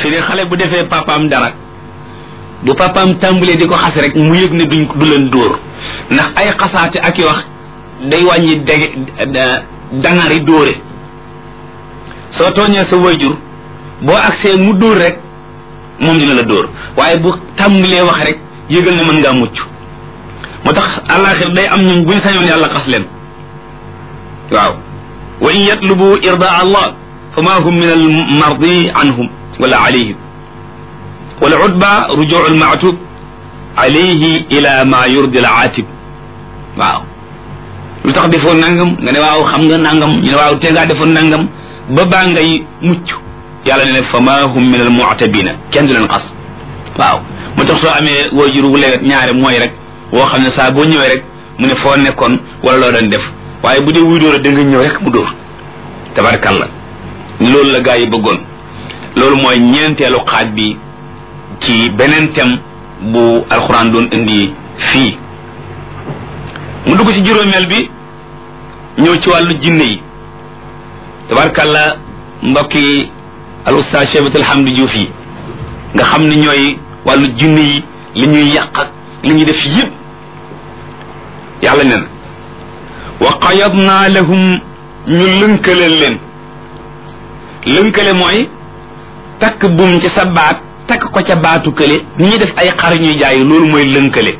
fi ne xale bu defee papaam dara bu papaam tàmbalee di ko xas rek mu yëg ne duñ du leen dóor ndax ay xasaate ak i wax day wàññi dege dangari dóore soo tooñee sa wayjur boo agsee mu dóor rek moom dina la dóor waaye bu tàmbalee wax rek yëgal ne mën ngaa mucc moo tax àllaaxir day am ñun buñ sañoon yàlla xas leen waaw wa in yatlubu irdaa allah fa ma hum min al mardi anhum wala alayhim wal udba rujuu al maatub alayhi ila ma yurdi al aatib waaw lu tax defoon nangam nga ne waaw xam nga nangam ñu ne waaw te ngaa defoon nangam ba baa ngay mucc yàlla ne ne fa ma hum min al mu'tabina kenn du leen xas waaw moo tax soo amee waajur wu lewet ñaare mooy rek woo xam ne saa boo ñëwee rek mu ne foo nekkoon wala loo doon def waaye bu dee wuy dóor da nga ñëw rek mu dóor tabarkalla loolu la gaa yi bëggoon loolu mooy ñeenteelu xaaj bi ci beneen thème bu alxuraan doon indi fii mu dugg ci juróomeel bi ñëw ci wàllu jinne yi tabarkalla mbokki al ustaas Cheikh Alhamdi Diouf yi nga xam ne ñooy wàllu jinne yi li ñuy yàq ak li ñuy def yëpp yàlla nen wa qayadna lahum ñu lënkale leen lënkale mooy takk buum ci sa baat takk ko ca baatu kële ni ñuy def ay xar ñuy jaay loolu mooy lënkale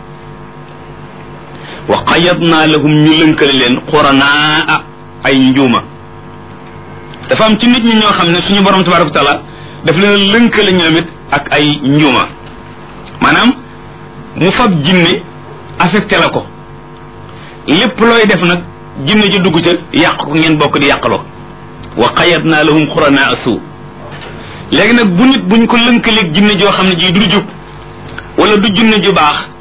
wa qayadna lahum ñu lënkale leen xuranaa ay njuuma dafa am ci nit ñi ñoo xam ne suñu borom tabaraka wa taala daf leen lënkale ñoom it ak ay njuuma maanaam mu fab jinne affecté la ko lépp looy def nag jinne ci dugg ca yàq ko ngeen bokk di yàqaloo wa qayadna lahum xuranaa suu léegi nag bu nit buñ ko lënkaleeg jinne joo xam ne ji du jub wala du jinne ju baax